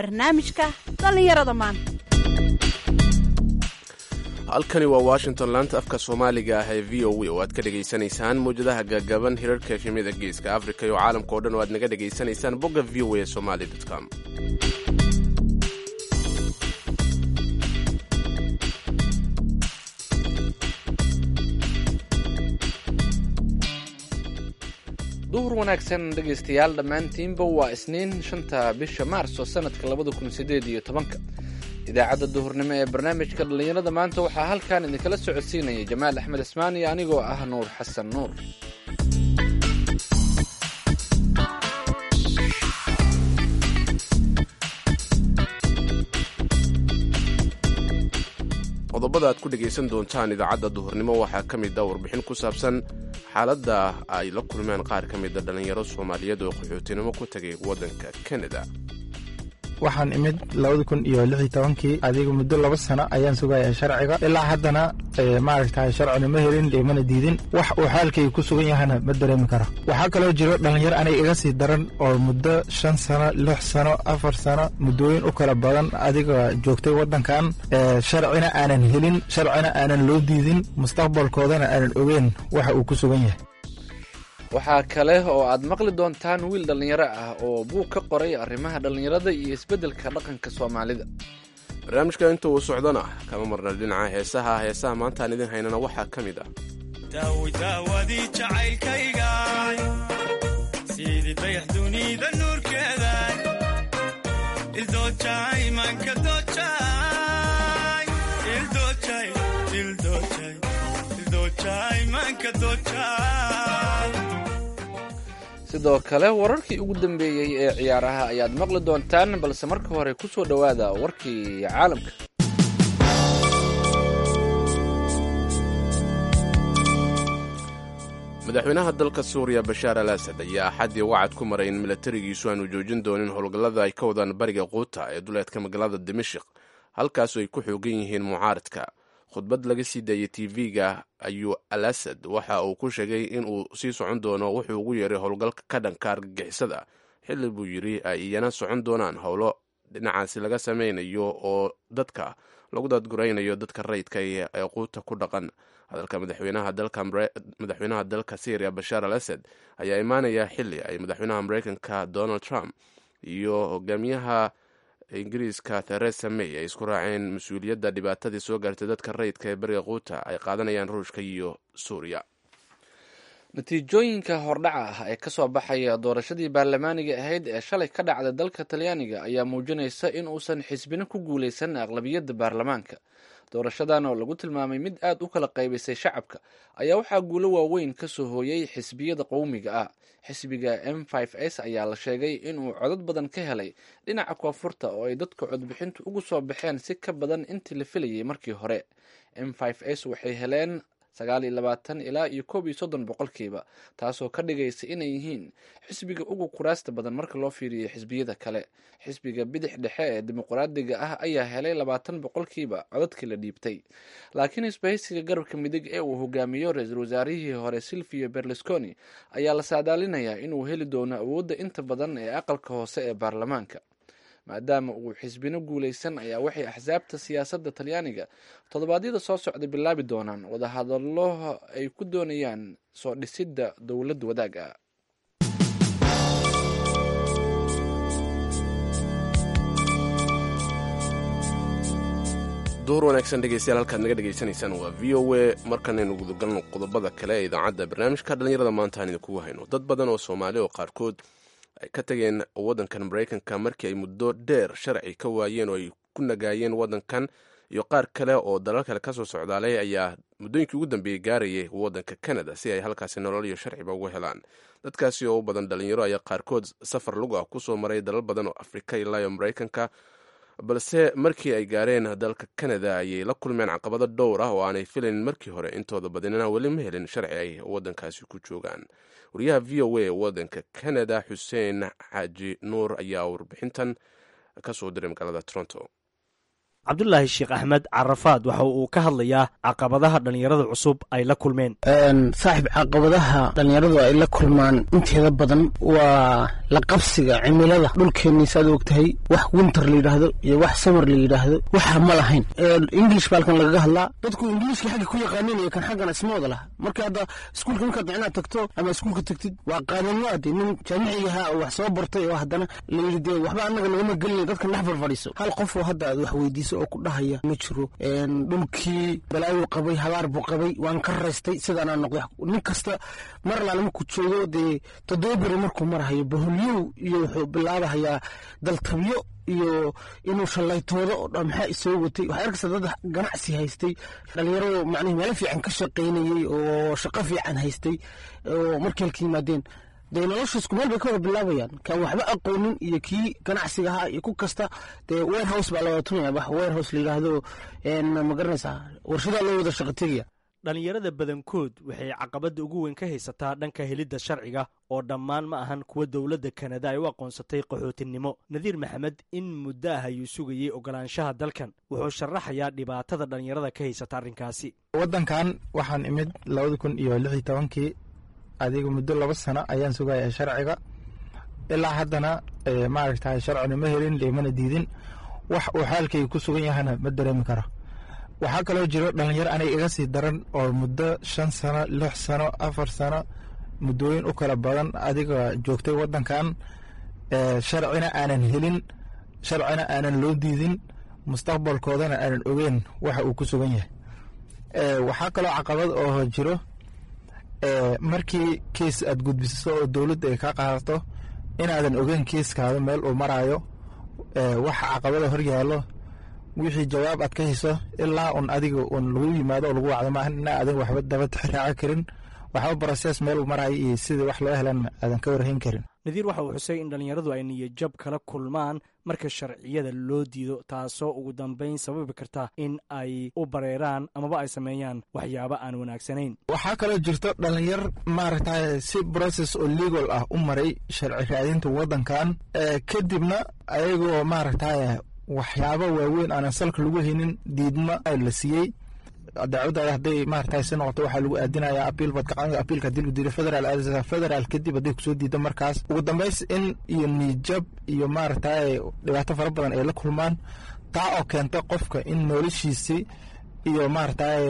barnaamijka dhallinyarada maanta halkani waa washington laanta afka soomaaliga ah ee v o a oo aad ka dhegaysanaysaan mawjadaha gagaban hirarka efemyada geeska africa iyo caalamka oo dhan oo aad naga dhegaysanaysaan bogga v o a somali com duhur wanaagsan dhegaystayaal dhammaantiinba waa isniin shanta bisha maarso sanadka labada kun sideed iyo tobanka idaacadda duhurnimo ee barnaamijka dhallinyarada maanta waxaa halkan idinkala socodsiinaya jamaal axmed ismaan iyo anigoo ah nuur xasan nuur qodobada aad ku dhegaysan doontaan idaacadda duhurnimo waxaa ka mid a warbixin ku saabsan xaaladda ay la kulmeen qaar ka mida dhallinyaro soomaaliyeed oo qaxootinimo ku tegay waddanka kanada waxaan imid labada kun iyo lix iyo tobankii adiga muddo laba sano ayaan sugaya sharciga ilaa haddana maaragtay sharcina ma helin imana diidin wax uu xaalkayga ku sugan yahana ma dareemi karo waxaa kaloo jiro dhallinyaro aniga iga sii daran oo muddo shan sano lix sano afar sano muddooyin u kala badan adiga joogtay waddankan sharcina aanan helin sharcina aanan loo diidin mustaqbalkoodana aanan ogeyn waxa uu ku sugan yahay waxaa kale oo aad maqli doontaan wiil dhallinyaro ah oo buug ka qoray arrimaha dhallinyarada iyo isbeddelka dhaqanka soomaalida barnaamijka inta uu socdona kama marna dhinaca heesaha heesaha maantaan idin haynana waxaa ka mid ah daawdaawadii jacaylkayga sidii dayax dunida nuurkeeda ildoojaymanka sidoo kale wararkii ugu dambeeyey ee ciyaaraha ayaad maqli doontaan balse marka hore ku soo dhowaada warkii caalamka madaxweynaha dalka suuriya bashaar al asad ayaa axaddii wacad ku maray in milatarigiisu aanu joojin doonin howlgallada ay ka wadaan bariga quuta ee duleedka magaalada dimashik halkaasu ay ku xoogan yihiin mucaaradka khudbad laga sii daayay tv-ga ayuu al asad waxa uu ku sheegay in uu sii socon doono wuxuu ugu yeeray howlgalka ka dhanka argagixisada xilli buu yidhi ay iyana socon doonaan howlo dhinacaasi laga samaynayo oo dadka lagu dadguraynayo dadka rayidka ee quuta ku dhaqan hadalka madaxweynaha dalka syriya bashaar al asad ayaa imaanaya xilli ay madaxweynaha mareykanka donald trump iyo hogaamiyaha ingiriiska theresa may ay isku raaceen mas-uuliyadda dhibaatadii soo gaartay dadka rayidka ee bariga quuta ay qaadanayaan ruushka iyo suuriya natiijooyinka hordhaca ah ee kasoo baxaya doorashadii baarlamaaniga ahayd ee shalay ka dhacday dalka talyaaniga ayaa muujinaysa in uusan xisbina ku guuleysan aqlabiyadda baarlamaanka doorashadan oo lagu tilmaamay mid aad u kala qaybisay shacabka ayaa waxaa guulo waaweyn kasoo hooyay xisbiyada qowmiga ah xisbiga m s ayaa la sheegay inuu codad badan ka helay dhinaca koonfurta oo ay dadka codbixintu ugu soo baxeen si ka badan intii la filayay markii hore m s waxay heleen sagaal iyo labaatan ilaa iyo koob iyo soddon boqolkiiba taasoo ka dhigaysa inay yihiin xisbiga ugu kuraasta badan marka loo fiiriyo xisbiyada kale xisbiga bidix dhexe ee dimuqraadiga ah ayaa helay labaatan boqolkiiba codadkii la dhiibtay laakiin isbahaysiga garabka midig ee uu hogaamiyo ra-iisul wasaarihii hore silvio berlusconi ayaa la saadaalinayaa inuu heli doono awoodda inta badan ee aqalka hoose ee baarlamaanka maadaama uu xisbino guuleysan ayaa waxay axsaabta siyaasadda talyaaniga toddobaadyada soo socda bilaabi doonaan wadahadallo ay ku doonayaan soo dhisidda dowlad wadaag ah duhur wanaagsan dhegeystayaal halkaad naga dhegaysanaysaan waa v o a markanaynu gudagalno qodobada kale ee idaacadda barnaamijka dhallinyarada maanta aan idinkugu hayno dad badan oo soomaali oo qaarkood ay ka tageen waddankan maraykanka markii ay muddo dheer sharci ka waayeen oo ay ku nagaayeen waddankan iyo qaar kale oo dalal kale kasoo socdaalay ayaa muddooyinkii ugu dambeeyey gaarayay waddanka canada si ay halkaasi nolol iyo sharciba uga helaan dadkaasi oo u badan dhalinyaro ayaa qaarkood safar lug ah kusoo maray dalal badan oo afrika ilaayo maraykanka balse markii ay gaareen dalka canada ayay la kulmeen caqabado dhowr ah oo aanay filayn markii hore intooda badinina weli ma helin sharci ay waddankaasi ku joogaan wariyaha v o a waddanka canada xuseen xaaji nuur ayaa warbixintan ka soo diray magaalada toronto cabdulaahi sheekh axmed carafaad waxa uu ka hadlayaa caqabadaha dhallinyarada cusub ay la kulmeen saaxib caqabadaha dhallinyaradu ay la kulmaan inteeda badan waa la qabsiga cimilada dhulkeenni saad ogtahay wax winter la yidhaahdo iyo wax samar la yidhaahdo waxa ma lahayn english baa halkan lagaga hadlaa dadku ingiliishka xagga ku yaqaanin iyo kan xaggana isma wada laha marka hadda iskuulka markaad micnaha tagto ama iskuulka tagtid waa qaadanaade nin jaamicigaha oo wax soo bartay oo haddana la yidhi dee waxba annaga nagama gelina dadka dhex farfadhiiso hal qof oo hadda aad wax weydiiso oo ku dhahaya ma jiro dhulkii balaayuu qabay habaar buu qabay waan ka raystay sidaanaa noqday nin kasta mar alaale markuu joogo dee toddoba beri markuu marahayo baholyow iyo wuxuu bilaabahayaa daltabyo iyo inuu shallaytoodo oo dhan maxaa isoo watay waxaa arkaysa dad ganacsi haystay dhalinyaradu macnihi meelo fiican ka shaqaynayey oo shaqo fiican haystay oo markii halka yimaadeen dee nolosha isku meel bay ka wada bilaabayaan kan waxba aqoonin iyo kii ganacsiga ahaa iyo ku kasta dee warehouse baa la wada tunaya wax warehouse la yidhaahdo ma garanaysaa warshadaa loo wada shaqo tegaya dhallinyarada badankood waxay caqabadda ugu weyn ka haysataa dhanka helidda sharciga oo dhammaan ma ahan kuwa dowladda kanada ay u aqoonsatay qaxootinimo nadiir maxamed in muddo ah ayuu sugayey ogolaanshaha dalkan wuxuu sharaxayaa dhibaatada dhallinyarada ka haysata arrinkaasi waddankan waxaan imid labada kun iyo lix iyo tobankii adiga muddo laba sano ayaan sugaya sharciga ilaa haddana maaragtay sharcina ma helin limana diidin wax uu xaalkayga ku sugan yahana ma dareemi karo waxaa kaloo jiro dhalinyaro aniga iga sii daran oo muddo shan sano lix sano afar sano muddooyin u kala badan adiga joogtay waddankan sharcina aanan helin sharcina aanan loo diidin mustaqbalkoodana aanan ogeyn waxa uu ku sugan yahay waxaa kaloo caqabad oo jiro markii kiis aad gudbiso oo dowladda ay kaa qaadato inaadan ogeyn kiiskaada meel uu maraayo waxa caqabada hor yaallo wixii jawaab aad ka hayso ilaa un adiga un lagu yimaado oo lagu wacdo maahan ina aadan waxba daba raaco karin waxba brosees meel uu maraayo iyo sidii wax loo helan aadan ka warhayn karin nadiir waxa uu xusay in dhallinyaradu ay niyajab kala kulmaan marka sharciyada loo diido taasoo ugu dambayn sababi karta in ay u bareeraan amaba ay sameeyaan waxyaabo aan wanaagsanayn waxaa kaloo jirto dhalinyar maaragtay si brocess oo legal ah u maray sharci raadinta waddankan kadibna ayagoo maaragtay waxyaabo waaweyn aanan salka lagu haynin diidmo la siiyey dacwadaada hadday maaragtay si noqoto waxaa lagu aadinayaa apiil baad ka qadan apiilka haddii lagu diido federaal aadaysaa federaal kadib hadday kusoo diido markaas ugu dambays in iyo niijab iyo maaragtay dhibaato fara badan ay la kulmaan taa oo keenta qofka in noloshiisii iyo maaragtay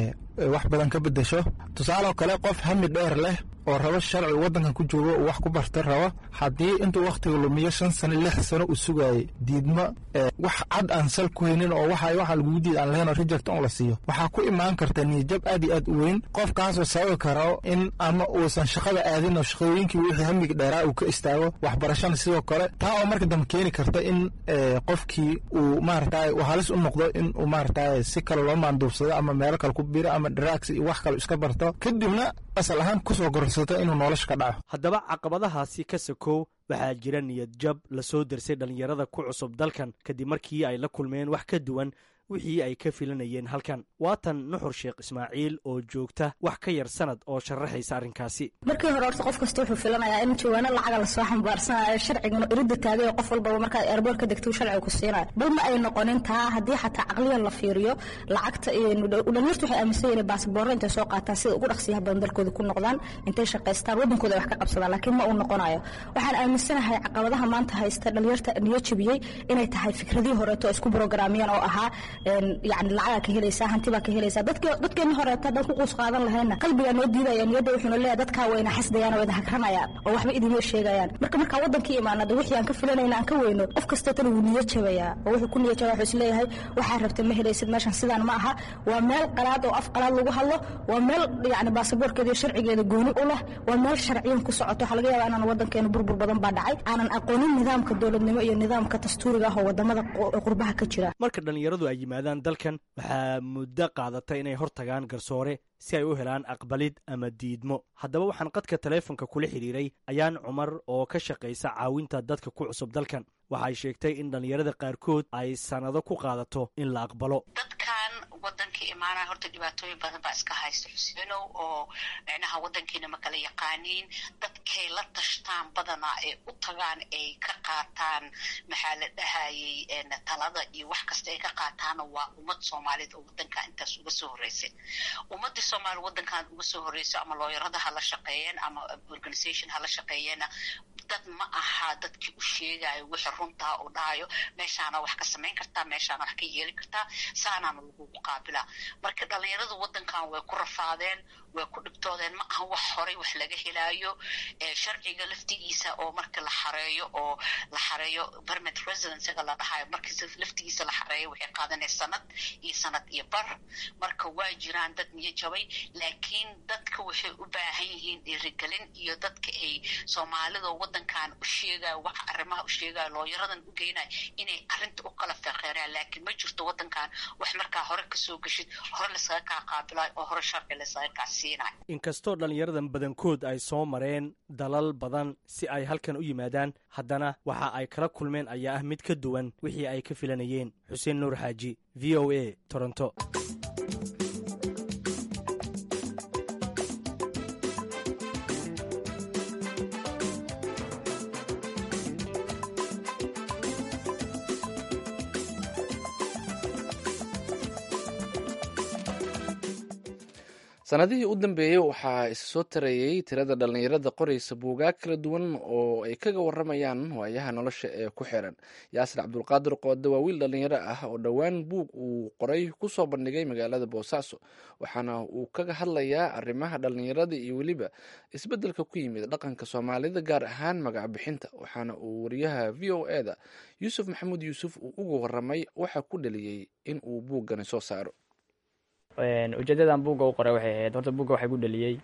wax badan ka bedesho tusaaloo kale qof hami dheer leh oo rabo sharci waddankan ku joogo uu wax ku barta rabo haddii intuu wakhtiga lumiyo shan sano lix sano uu sugaayay diidmo wax cad aan sal ku haynin oo waxa waxa lagugu diid aan lahayn oo reject on la siiyo waxaa ku imaan karta niyajab aad iyo aad u weyn qofkaasoo sababi karo in ama uusan shaqada aadin oo shaqooyinkii wixii hamiga dheeraa uu ka istaago waxbarashana sidoo kale taa oo marka dambe keeni karta in qofkii uu maaragtay uu halis u noqdo in uu maaragtay si kale loo maanduubsado ama meelo kale ku biro ama drugs iyo wax kale iska barto kadibna asal ahaan kusoo gorsato inuu nolosha ka dhaco haddaba caqabadahaasi ka sakow waxaa jira niyad jab lasoo dersay dhallinyarada ku cusub dalkan kadib markii ay la kulmeen wax ka duwan wixii ay ka filanayeen halkan waatan nuxur sheekh ismaaciil oo joogta wax ka yar sanad oo sharaxaysa arrinkaasi markii hore horta qof kasta wuxuu filanayaa in jawaano lacaga lasoo xambaarsanayo sharcigana iridda taagay oo qof walbaba markaad eerboor ka degto sharciga ku siinayo bal ma ay noqonin taa haddii xataa caqliyan la fiiriyo lacagta dhalinyartu waxay aaminsan yihiin baasboorro intay soo qaataan sida ugu dhaqsiyaha badan dalkooda ku noqdaan intay shaqaystaan waddankooda ay wax ka qabsadaan laakiin ma uu noqonayo waxaan aaminsanahay caqabadaha maanta haysta dhalinyarta niyo jabiyey inay tahay fikradii horeeto oo isku brograamiyeen oo ahaa yani lacagaa ka helaysaa hanti baa ka helaysaa dadkeeni horeeta haddaan ku quus qaadan lahayna qalbigaa noo diidaya niyadda wuxuuna leeyahay dadkaa wayna xasdayaan oo wayna hagranayaan oo waxba idinma sheegayaan marka markaa waddankii imaanada wixii aan ka filanayna aan ka weyno qof kasteetana wuu niyo jabayaa oo wuxuu ku niyo jabaa wuxuu isleeyahay waxaa rabta ma helaysid meeshan sidaan ma aha waa meel qalaad oo af qalaad lagu hadlo waa meel yani baasaboorkeeda iyo sharcigeeda gooni u leh waa meel sharciyan ku socoto waxaa laga yaabaa inaan waddankeena burbur badan baa dhacay aanan aqoonin nidaamka dowladnimo iyo nidaamka dastuuriga ah oo wadamada qurbaha ka jira marka dhallinyaradu ay yimaadaan dalkan waxaa muddo qaadata inay hor tagaan garsoore si ay u helaan aqbalid ama diidmo haddaba waxaan qadka taleefonka kula xidhiiray ayaan cumar oo ka shaqaysa caawinta dadka ku cusub dalkan waxay sheegtay in dhallinyarada qaarkood ay sannado ku qaadato in la aqbalo dadkan wadanka imaanaya horta dhibaatooyin badan baa iska haysta xuseenow oo micnaha wadankiina ma kala yaqaaniin dadkay la tashtaan badanaa ay u tagaan ay ka qaataan maxaa la dhahayay talada iyo wax kasta ay ka qaataana waa ummad soomaaliyed oo wadanka intaas uga soo horreysay ummadii soomaaliya wadankan uga soo horreyso ama looyarada hala shaqeeyeen ama organisation hala shaqeeyeena dad ma aha dadkii u sheegayo wixii runtaa uu dhahayo meeshaana wax ka samayn kartaa meeshaana wax ka yeeli kartaa saanaana lagugu qaabilaa marka dhalinyaradu wadankan way ku rafaadeen way ku dhibtoodeen ma aha wax horay wax laga helaayo sharciga laftigiisa oo marka la xareeyo oo la xareeyo permanent residencyga la dhahayo marka laftigiisa la xareeyo waxay qaadanay sanad iyo sanad iyo bar marka waa jiraan dad niyo jabay laakiin dadka waxay u baahan yihiin dhiirigelin iyo dadka ay soomaalida wadankan u sheegayo wax arrimaha u sheegayo looyaradan u geynayo inay arrinta u kala feeqeeraan laakiin ma jirto wadankan wax markaa hore kasoo geshid hore laysaga kaa qaabilayo oo hore sharci laysaga kaa siinayo inkastoo dhallinyaradan badankood ay soo mareen dalal badan si ay halkan u yimaadaan haddana waxa ay kala kulmeen ayaa ah mid ka duwan wixii ay ka filanayeen xuseen nuur xaaji v o a toronto sanadihii u dambeeyey waxaa isa soo tarayey tirada dhallinyarada qoraysa buugaag kala duwan oo ay kaga waramayaan waayaha nolosha ee ku xiran yaasir cabdulqaadir qoode waa wiil dhallinyaro ah oo dhowaan buug uu qoray kusoo bandhigay magaalada boosaaso waxaana uu kaga hadlayaa arrimaha dhallinyarada iyo weliba isbeddelka ku yimid dhaqanka soomaalida gaar ahaan magac bixinta waxaana uu wariyaha v o e da yuusuf maxamuud yuusuf uu uga waramay waxaa ku dhaliyey in uu buuggani soo saaro ujeedadan buugga u qoray waxay ahayd horta buugga waxay ku dhaliyey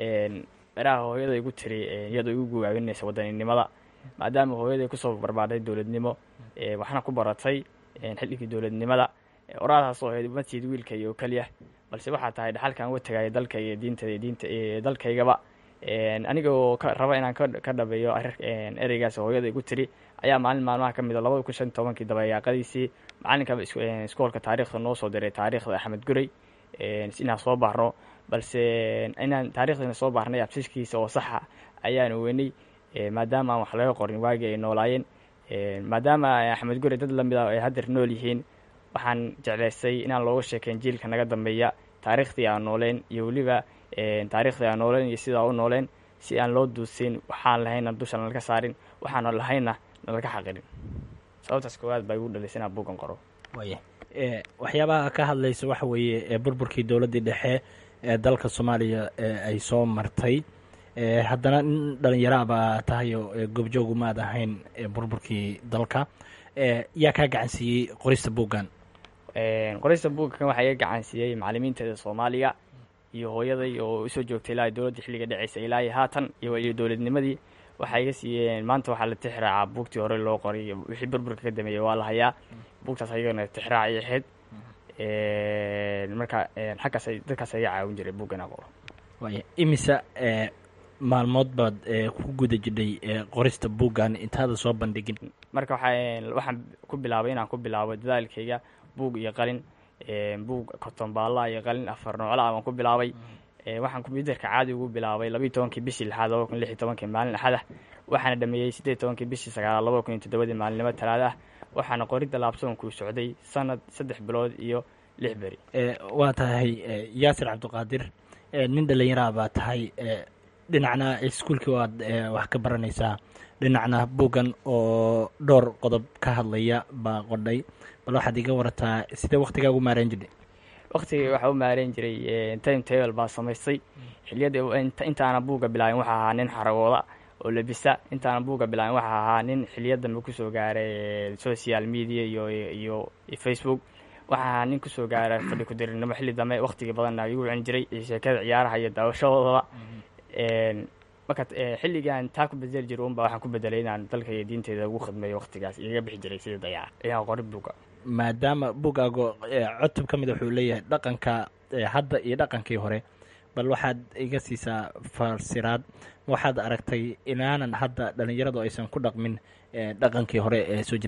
beraha hooyada igu tiri iyadoo igu gugaabinaysa wadaninimada maadaama hooyaday kusoo barbaaday dowladnimo waxna ku baratay xilligii dowladnimada oraadaas oo ahayd matiid wiilkayga oo keliya balse waxaa tahay dhaxalkan uga tegaya dalkayga diinta diinta dalkaygaba aniga oo raba inaan ka dhabeeyo ereygaas hooyada igu tiri ayaa maalin maalmaha ka mid a labada kun shan tobankii dabayaaqadiisii macalinka iskoolka taarikhda noo soo diray taarikhda axmed guray inaan soo baarno balse inaan taarikhdiina soo baarnay absiskiisa oo saxa ayaan weynay maadaama aan wax laga qorin waagii ay noolaayeen maadaama axmed gure dad lamid a ay haddeer nool yihiin waxaan jeclaystay inaan looga sheekeyn jiilka naga dambeeya taariikhdii aan nooleen iyo weliba taariikhdii aan nooleen iyo sidaa u nooleen si aan loo duusin waxaan lahayna dusha nalka saarin waxaana lahayna nalaka xaqirin sababtaas koowaad baa igu dhalisay inaan buugan qoro waaya waxyaabaha ka hadlaysa waxa weeye burburkii dowladdii dhexe ee dalka soomaaliya ay soo martay haddana nin dhalinyaro baa tahay oo goobjoogu maad ahayn burburkii dalka yaa kaa gacansiiyey qorista buuggan qorista buuggan waxaa iga gacansiiyey macalimiinteeda soomaaliga iyo hooyaday oo usoo joogtay ilaa dowladda xilliga dhaceysa ilaa iyo haatan iyo dowladnimadii waxay iga siiyeen maanta waxaa la tixraacaa buugtii hore loo qoray wixii burburka ka dameeyey waa la hayaa buugtaas ayagana tixraacay ahayd marka xaggaas dadkaas iga caawin jiray buuggan aan qoro waaya imisa maalmood baad ku guda jidhay qorista buuggan intaada soo bandhigin marka waxaa waxaan ku bilaabay inaan ku bilaabo dadaalkayga buug iyo qalin buug kotonbaalla iyo qalin afar noocla baan ku bilaabay waxaan kombyuutarka caadi ugu bilaabay labayi tobankii bishii lixaad laba kun lix iyo tobankii maalin axada waxaana dhameeyey siddeed tobankii bishii sagaalaad laba kun iyo toddobadii maalinimo talaada ah waxaana qoridda laabsoonkuu socday sanad saddex bilood iyo lix beri waa tahay yaasir cabdiqaadir nin dhallinyaraha baa tahay dhinacna iskuulkii waad wax ka baranaysaa dhinacna buuggan oo dhowr qodob ka hadlaya baa qodhay bal waxaad iga warataa sidee waktigaa ugu maareen jirtay waktigii waxaa u maareyn jiray time table baa samaystay xiliyada intaana buugga bilaabin waxaa ahaa nin xaragooda oo labisa intaana buugga bilaabin waxaa ahaa nin xiliya dambe kusoo gaaray social media iyo iyo facebook waxaa ahaa nin kusoo gaaray fadhi kudirinimo xilli dambe waktigii badanna igu wicin jiray sheekada ciyaaraha iyo daawashadoodaba marka xilligaan taa ku bedeli jira unba waxaan ku bedelay inaan dalka iyo diinteeda ugu khidmeeyo waktigaas igaga bixi jiray sida dayaca ayaan qori buugga maadaama buuggaago cutub ka mid wuxuu leeyahay dhaqanka hadda iyo dhaqankii hore bal waxaad iga siisaa farsiraad waxaad aragtay inaanan hadda dhallinyaradu aysan ku dhaqmin dhaqankii hore ee soo jireenka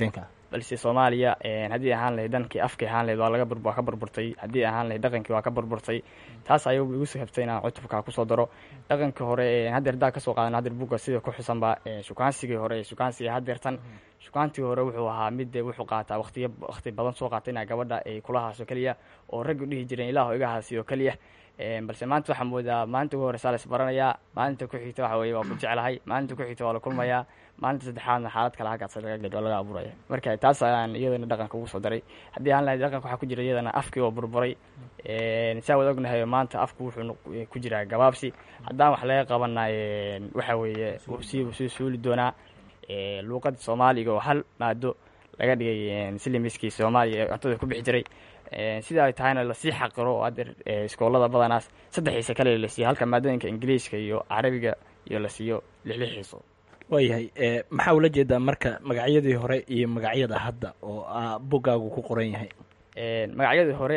balse soomaaliya haddii ahaan lahayd dankii afkii ahaan lahayd waa laga bur waa ka burburtay haddii ahaan lahayd dhaqankii waa ka burburtay taas ayagu igu sababtay inaan cutubka kusoo daro dhaqankii hore haddeer daa kasoo qaadan haddeer buga sida ku xusanba shukaansigii hore shukaansigii haddeertan shukaantigii hore wuxuu ahaa mid wuxuu qaataa waqtiyo waqti badan soo qaata inaa gabadha ay kula haaso keliya oo raggu dhihi jireen ilaahu iga haasiyo keliya balse maanta waxaa moodaa maalinta ugu horeysaa la isbaranayaa maalinta ku xigta waxa weye waa ku jeclahay maalinta ku xigta waa la kulmayaa maalinta saddexaadna xaalad kale halkaas laga gedho laga abuuraya marka taas ayaan iyadana dhaqanka ugu soo daray haddii aan lahayd dhaqanka waxaa ku jira iyadana afkii oo burburay saa wada ognahay maanta afku wuxuu ku jiraa gabaabsi haddaan wax laga qabana waxa weeye sii sii suuli doonaa luuqada soomaaliga oo hal maado laga dhigay silimiskii soomaaliya ee cuntada ku bixi jiray sida ay tahayna lasii xaqiro oo adeer iskoolada badanaas saddexiisa kale la siiyo halka maadooyinka ingiliiska iyo carabiga iyo la siiyo lixlixiiso waayahay maxaa ula jeedaa marka magacyadii hore iyo magacyada hadda oo buggaagu ku qoran yahay magacyadii hore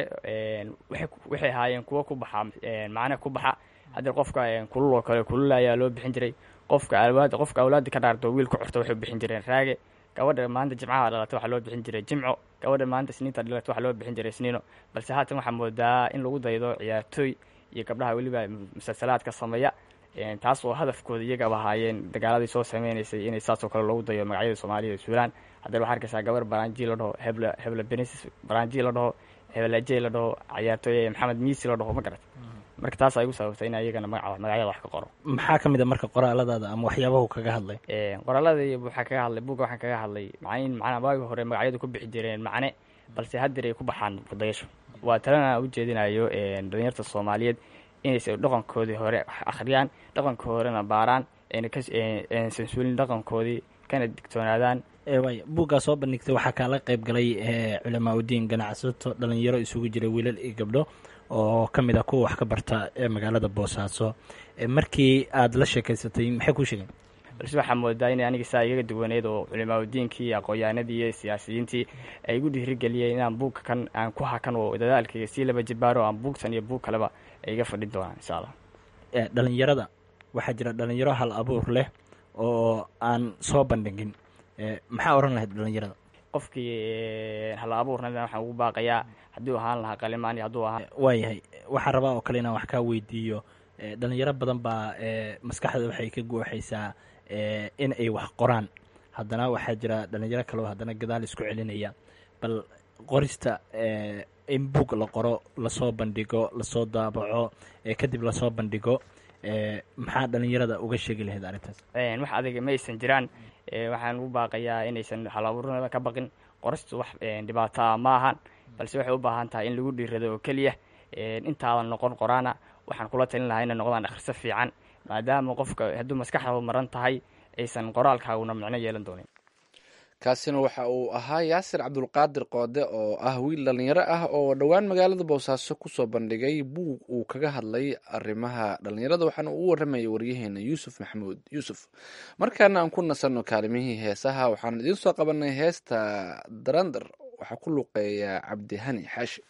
waxay ahaayeen kuwo ku baxa macne ku baxa haddii qofka kulul oo kale kulul ayaa loo bixin jiray qofka awlaad qofka awlaada ka dhaarto wiil ku xorta waxay bixin jireen raage gabadha maanta jimcaha dhalata waxaa loo bixin jiray jimco gabadha maanta sniinta dhalata waxaa loo bixin jiray sniino balse haatan waxaa moodaa in lagu daydo ciyaartooy iyo gabdhaha weliba musalsalaadka sameeya taas oo hadafkooda iyagaba ahaayeen dagaaladii soo sameynaysay inay saasoo kale loogu dayo magacyada soomaalida suulaan haddee waxaa arkaysaa gabar baranji la dhaho hebla hebla benis baranji la dhaho hebelajey la dhaho ciyaartooy maxamed miisi la dhaho ma garat marka taas ay igu sababtay in iyagana magaca magacyada wax ka qoro maxaa ka mid a marka qoraaladaada ama waxyaabahu kaga hadlay qoraaladii waxaa kaga hadlay buga waxaan kaga hadlay macnin macnaa waagi hore magacyadu ku bixi jireen macne balse haddeer ay ku baxaan kudayasho waa talana ujeedinayo dhalinyarta soomaaliyeed inaysa dhaqankoodii hore akhriyaan dhaqanka horena baaraan ayna kaaysan suulin dhaqankoodii kana digtoonaadaan waay buuggaa soo bandhigtay waxaa kaala qayb galay culamaa udiin ganacsato dhalinyaro isugu jira wiilal iyo gabdho oo ka mid ah kuwa wax ka barta ee magaalada boosaaso markii aada la sheekaysatay maxay kuu sheegeen balse waxaa moodaa inay aniga saa igaga duwaneyd oo culimaadudiinkii iyo aqoon-yahanadii iyo siyaasiyiintii ay igu dhiirigeliyeen inaan buugka kan aan ku hakan oo dadaalkayga sii laba jibaaro aan buugtan iyo buug kaleba ay iga fadhin doonaan insha allah dhalinyarada waxaa jira dhalinyaro hal abuur leh oo aan soo bandhigin maxaa oran lahayd dhalinyarada qofkii hal abuurna waxaan ugu baaqayaa hadduu ahaan lahaa qalimaan iyo hadduu ahaan waayahay waxaan rabaa oo kale inaan wax kaa weydiiyo dhalinyaro badan baa maskaxda waxay ka guuxaysaa in ay wax qoraan haddana waxaa jira dhalinyaro kaleo haddana gadaal isku celinaya bal qorista in buug la qoro lasoo bandhigo lasoo daabaco kadib lasoo bandhigo maxaa dhalinyarada uga sheegi lahayd arrintaas wax adiga ma aysan jiraan waxaan ugu baaqayaa inaysan halabuurnada ka baqin qoristu wax dhibaato ah ma ahan balse waxay u baahan tahay in lagu dhiirado oo keliya intaadan noqon qoraana waxaan kula talin lahaa inay noqdaan akhriso fiican maadaama qofka hadduu maskaxda maran tahay aysan qoraalkaaguna micno yeelan doonin kaasina waxa uu ahaa yaasir cabdulqaadir qoode oo ah wiil dhalinyaro ah oo dhowaan magaalada boosaaso kusoo bandhigay buug uu kaga hadlay arrimaha dhalinyarada waxaana uu waramayay waryaheena yuusuf maxamuud yuusuf markaana aan ku nasanno kaalimihii heesaha waxaan idiin soo qabanay heesta darandar waxaa ku luqeeya cabdihani xaashi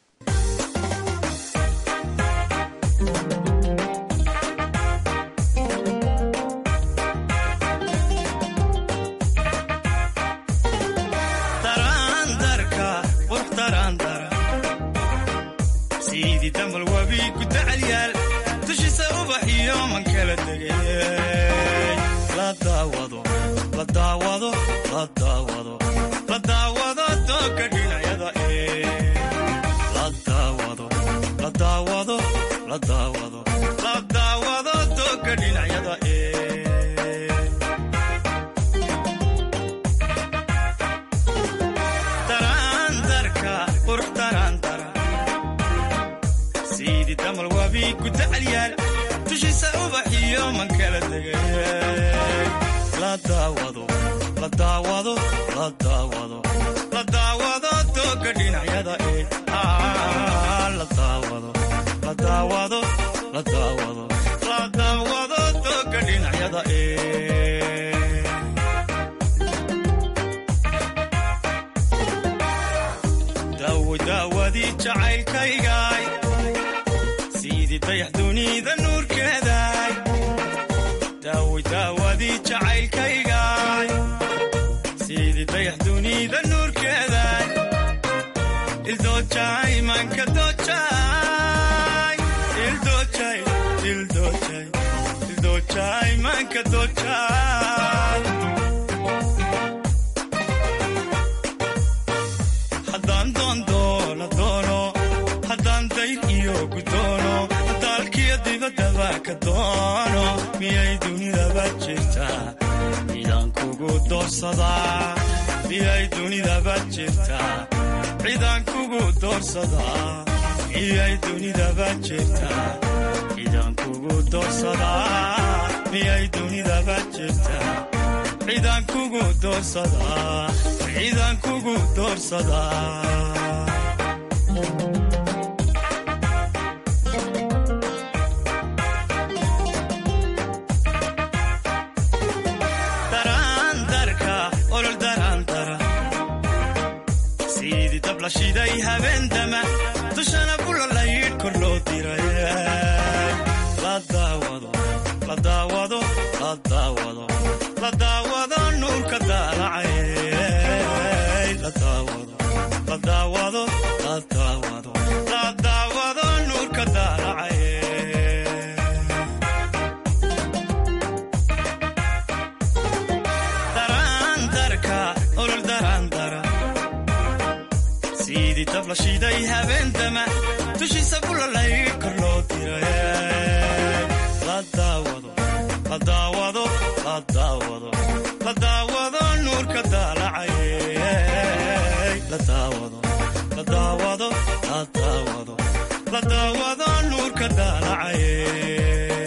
sidii damal wabi ku dacalyaal dushisa ubax iyo man kala degay la daawado la daawado la daawado la daawado dooga dhinacyada ee la daawado la daawado la daawado la daawado dooga dhinacyada ee daraandarka qurux daraandara sidii damal wabi ku dacalyaal dushisa ubax iyo man kala degay la daawado la daawado la daawado la daawado dooga dhinacyada ee la daawado la daawado la daawado la daawado dooga dhinacyada ee daawo daawadii jacaylkaygaay sidii dayax dunida nuurkeedaay daawo daawadii jacaylkaygaay sidii dayax dunida ildoojay manka doojay ildoojay ildoojay ildoojay manka doojay haddaan doondoono doono haddaan dayr iyo gudoono dalkiyo dibaddaba ka doono miyay dunidaba jirtaa cidaan kugu doorsadaa miyay dunidaba jirtaa cidaan kugu doorsadaa miyay dunidaba jirtaa cidaan kugu doorsadaa miyay dunidaba jirtaa cidaan kugu doorsadaa cidaan kugu doorsadaa daraandarka olol daraandara sidii dab la shiday habeendama dushana bulalaydh kor loo diray la daawado la daawado la daawado la daawado nuurka daalacay la daawado la daawado la daawado la daawado nuurka daalacay daraandarka olol daraandara sidii dab la shiday habeendama dushiisa bulalaydh kor loo diray la daawado la daawado la daawado la daawado nuurka daalacay la daawado la daawado la daawado la daawado nuurka daalacay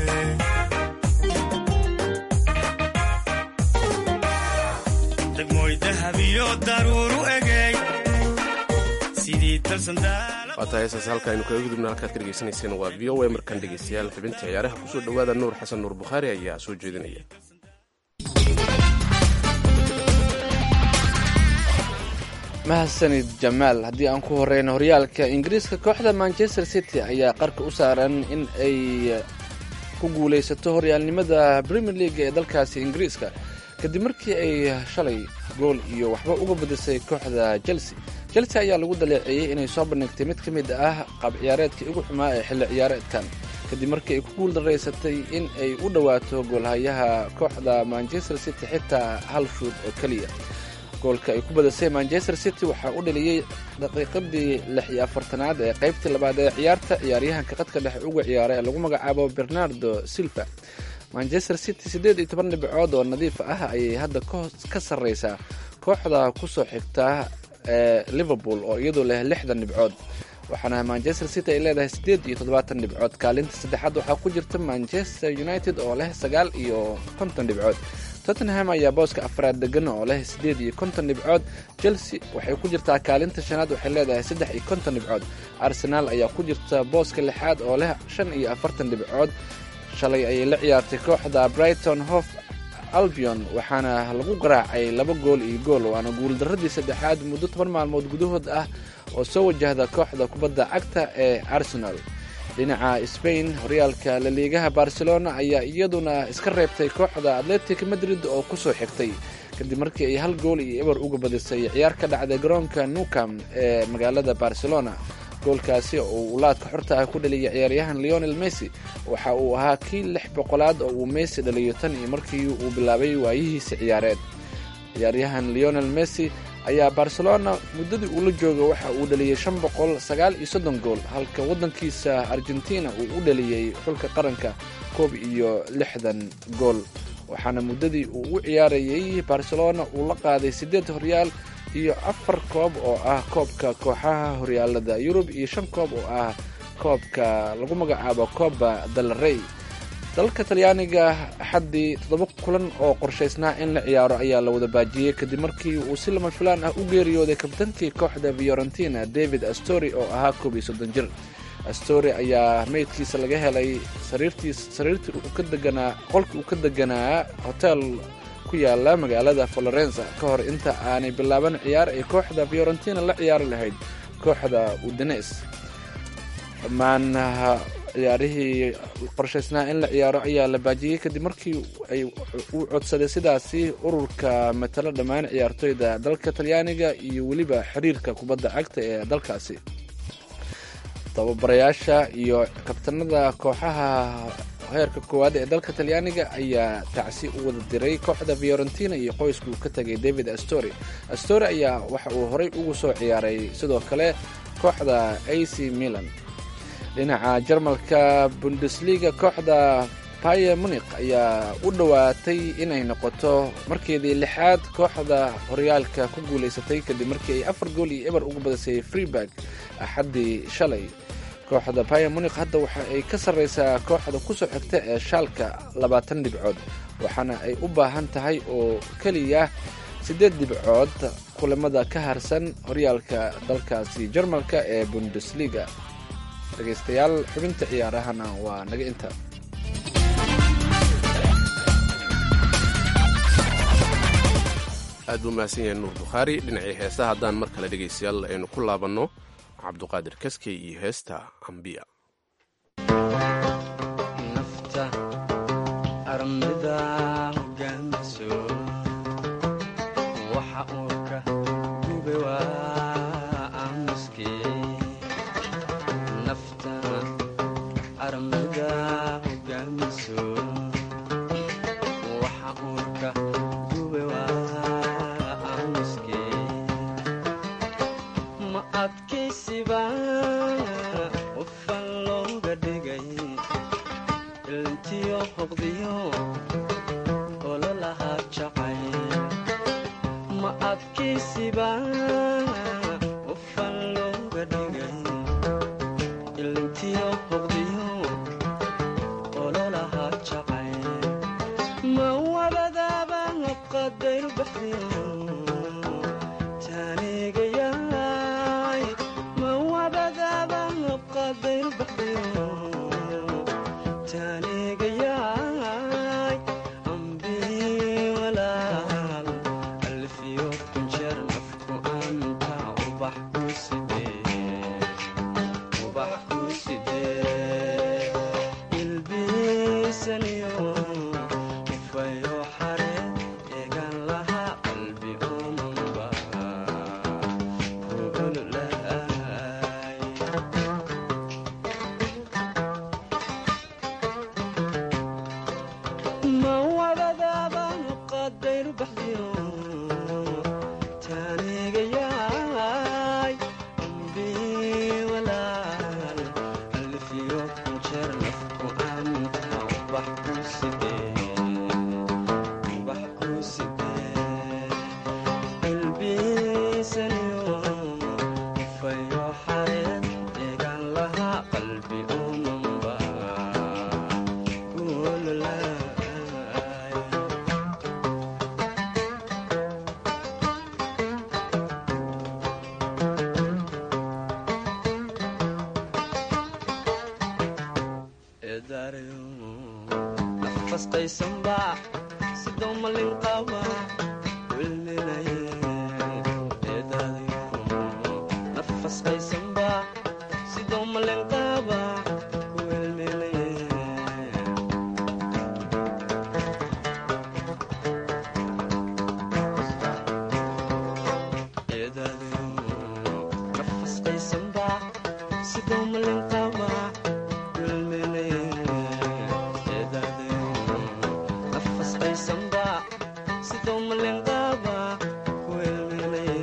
degmooy dahab iyo daruuru egey sidii dalsan daala waa tahay heesaas halka aynu kaga gudubna halkaad ka dhegaysanayseen waa v o a markaan dhegaystayaal xubinta ciyaaraha kusoo dhowaada nuur xasan nuur bukhaari ayaa soo jeedinaya mahadsanid jamaal haddii aan ku horeyno horyaalka ingiriiska kooxda manchester city ayaa qarka u saaran in ay ku guuleysato horyaalnimada premier league ee dalkaasi ingiriiska kadib markii ay shalay gool iyo waxba uga badisay kooxda chelsea chelsea ayaa lagu daleeceeyey inay soo bandhigtay mid ka mid ah qaab ciyaareedkii ugu xumaa ee xilli ciyaareedkan kadib markii ay ku guul daraysatay in ay u dhowaato goolhayaha kooxda manchester city xitaa hal shuud oo keliya goolka ay ku badisay manchester city waxaa u dhaliyey daqiiqadii lix iyo afartanaad ee qaybtii labaad ee ciyaarta ciyaaryahanka qadka dhexe uga ciyaara ee lagu magacaabo bernardo silva manchester city siddeed iyo toban dhibcood oo nadiif ah ayay hadda ka sarreysaa kooxda kusoo xigta ee liverpool oo iyadu leh lixdan dhibcood waxaana manchester city ay leedahay siddeed iyo toddobaatan dhibcood kaalinta saddexaad waxaa ku jirta manchester united oo leh sagaal iyo konton dhibcood tottenham ayaa booska afraad degan oo leh siddeed iyo konton dhibcood chelsea waxay ku jirtaa kaalinta shanaad waxay leedahay saddex iyo konton dhibcood arsenaal ayaa ku jirta booska lixaad oo leh shan iyo afartan dhibcood shalay ayay la ciyaartay kooxda brighton hof albion waxaana lagu garaacay laba gool iyo gool waana guuldaradii saddexaad muddo toban maalmood gudahood ah oo soo wajahda kooxda kubadda cagta ee arsenal dhinaca spain horyaalka laliigaha barcelona ayaa iyaduna iska reebtay kooxda atletic madrid oo kusoo xigtay kadib markii ay hal gool iyo eber uga badisay ciyaar ka dhacday garoonka nucam ee magaalada barcelona goolkaasi oo uu laadka xorta ah ku dhaliyay ciyaaryahan leonel messi waxa uu ahaa kii lix boqolaad oo uu messi dhaliyo tan iyo markii uu bilaabay waayihiisa ciyaareed ciyaaryahan leonel messi ayaa barcelona muddadii uula jooga waxa uu dhaliyey shan boqol sagaal iyo soddon gool halka waddankiisa argentina uu u dhaliyey xulka qaranka koob iyo lixdan gool waxaana muddadii uu u ciyaarayey barcelona uu la qaaday siddeed horyaal iyo afar koob oo ah koobka kooxaha horyaalada yurub iyo shan koob oo ah koobka lagu magacaabo kooba dalrey dalka talyaaniga axaddii toddoba kulan oo qorshaysnaa in la ciyaaro ayaa la wada baajiyey kadib markii uu si lama filaan ah u geeriyooday kabtankii kooxda fiorentina david astori oo ahaa koob iyo soddon jir astori ayaa meydkiisa laga helay sariirtii uu ka deganaa qolkii uu ka deganaa hotel ku yaala magaalada florenza ka hor inta aanay bilaaban ciyaar ay kooxda fiorentina la ciyaari lahayd kooxda udines dhammaan ciyaarihii qorshaysnaa in la ciyaaro ayaa la baajiyey kadib markii ay uu codsaday sidaasi ururka matalo dhammaan ciyaartoyda dalka talyaaniga iyo weliba xiriirka kubadda cagta ee dalkaasi tababarayaasha iyo kabtanada kooxaha heerka koowaad ee dalka talyaaniga ayaa tacsi u wada diray kooxda fiorentina iyo qoyska uu ka tegay david astori astori ayaa waxa uu horey ugu soo ciyaaray sidoo kale kooxda a c milan dhinaca jarmalka bundesliga kooxda paye munik ayaa u dhowaatay inay noqoto markeedii lixaad kooxda horyaalka ku guulaysatay kadib markii ay afar gool iyo eber ugu badisay freeburg axaddii shalay kooxda paye munik hadda waxa ay ka sarreysaa kooxda kusoo xigta ee shaalka labaatan dhibcood waxaana ay u baahan tahay oo keliya siddeed dhibcood kulamada ka harsan horyaalka dalkaasi jarmalka ee bundesliga dhegaystayaal xubinta ciyaarahana waa naga inta aad buu mahadsan yahay nuur bukhaari dhinacii heesa haddaan mar kale dhegaystayaal aynu ku laabanno cabduqaadir kaskey iyo heesta ambiya nafta armida hogaamiso waxa uu ka gube waa aamuske nafta armida hogaamiso waxa uu ka gube waa aamuske ma adkaysiba qofan looga dhigay ilntiyo hoqdiyo ololahaa jacay ma adkaysiba qofan looga dhigay ilntiyo hoqdiyo ololahaa jacay ma wabadaaba qadayr baxdiyo taanigayaay ma wabadaaba qadayr baxdiyo taanigayaay ambii walaal alfiyo kunjeer nafku anta ubax ku sidee ubax ku sidee ilbiisaniyo ufayo xare eegan lahaa qalbi omanba kuululaay ma wabadaaba qadayr baxdiyo taanigayaay ambii walaal alfiyo kunjeer nafku anta ubax ku sidee ubax ku sidee ilbiisaniyo ufayo xareed eegan lahaa qalbi omanba kuululaay nafastaysanba sidoo malin qaba wilminaye nafastaysanba sidoo malin qaba wilminaye nafastaysanba sidoo malin qaba wilminaye nafastaysanba sidoo malin qaba wilminaye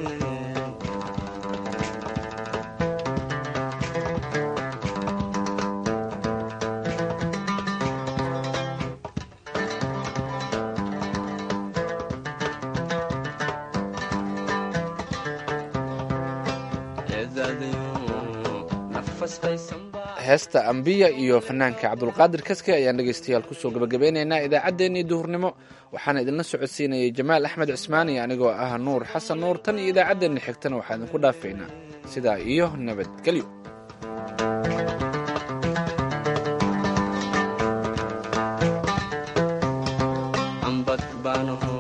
heesta ambiya iyo fanaanka cabdulqaadir kaske ayaan dhegaystayaal kusoo gabagabeynaynaa idaacaddeenii duhurnimo waxaana idinla socodsiinayay jamaal axmed cismaan iyo anigoo ah nuur xasan nuur tan iyo idaacaddeenna xigtana waxaa idinku dhaafaynaa sidaa iyo nabadgelyo ambad baanaho